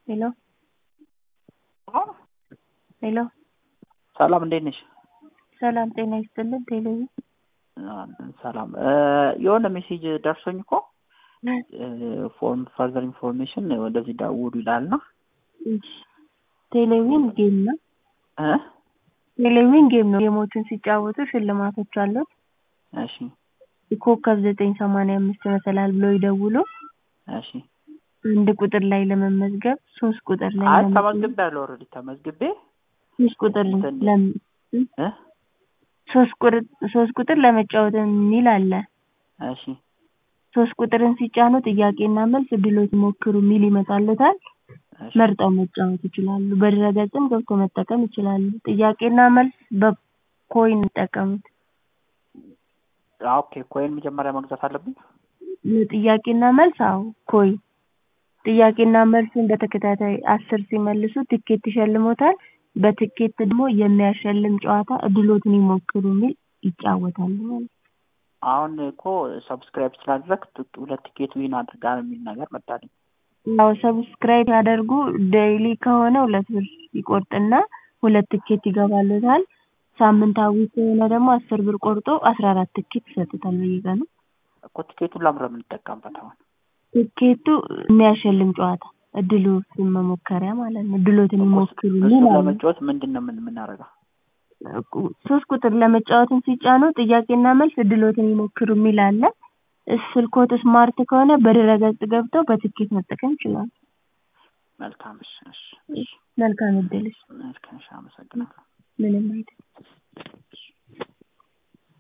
ሄሎ ሄሎ ሰላም እንዴት ነሽ? ሰላም ጤና ይስጥልን። ቴሌቪ ሰላም የሆነ ሜሴጅ ደርሶኝ እኮ ፎር ፈርዘር ኢንፎርሜሽን ወደዚህ ደውሉ ይላልና ቴሌቪዥን ጌም ነው። እ ቴሌቪዥን ጌም ነው። ጌሞችን ሲጫወቱ ሽልማቶች አሉት። እሺ ኮከብ ዘጠኝ ሰማንያ አምስት መሰላል ብሎ ይደውሉ። እሺ አንድ ቁጥር ላይ ለመመዝገብ ሶስት ቁጥር ላይ አይ ለመመዝገብ ተመዝግቤ ያለው ኦልሬዲ ተመዝግቤ ሶስት ቁጥር እንትን ለም እ ሶስት ቁጥር ሶስት ቁጥር ለመጫወት የሚል አለ። እሺ ሶስት ቁጥርን ሲጫኑ ጥያቄና መልስ ድሎት ሞክሩ የሚል ይመጣልታል። እሺ መርጠው መጫወት ይችላሉ። በድረገጽም ገብቶ መጠቀም ይችላሉ። ጥያቄና መልስ በኮይን ይጠቀሙት። ኦኬ ኮይን መጀመሪያ መግዛት አለብኝ። ጥያቄና መልስ አዎ ኮይን ጥያቄና መልሱን በተከታታይ አስር ሲመልሱ ትኬት ይሸልሞታል። በትኬት ደግሞ የሚያሸልም ጨዋታ እድሎትን ይሞክሩ የሚል ይጫወታሉ ማለት ነው። አሁን እኮ ሰብስክራይብ ስላደረግ ሁለት ቲኬት ዊን አድርጋል የሚል ነገር መጣልኝ። ያው ሰብስክራይብ ያደርጉ ዴይሊ ከሆነ ሁለት ብር ይቆርጥና ሁለት ትኬት ይገባሉታል። ሳምንታዊ ከሆነ ደግሞ አስር ብር ቆርጦ አስራ አራት ትኬት ይሰጡታል በየቀኑ። እኮ ቲኬቱን ለምን ነው የምንጠቀምበት አሁን? ትኬቱ የሚያሸልም ጨዋታ እድሎትን መሞከሪያ ማለት ነው። እድሎትን ይሞክሩ እሱ የሚል አለ። ለመጫወት ምንድን ነው ምን የምናደርገው? ሶስት ቁጥር ለመጫወትን ሲጫኑ ጥያቄና መልስ እድሎትን ይሞክሩ የሚል አለ። ስልክዎት ስማርት ከሆነ በድረገጽ ገብተው በትኬት መጠቀም ይችላሉ። መልካም እሺ እሺ እሺ መልካም እድል። መልካም እሺ አመሰግናለሁ። ምንም አይደል።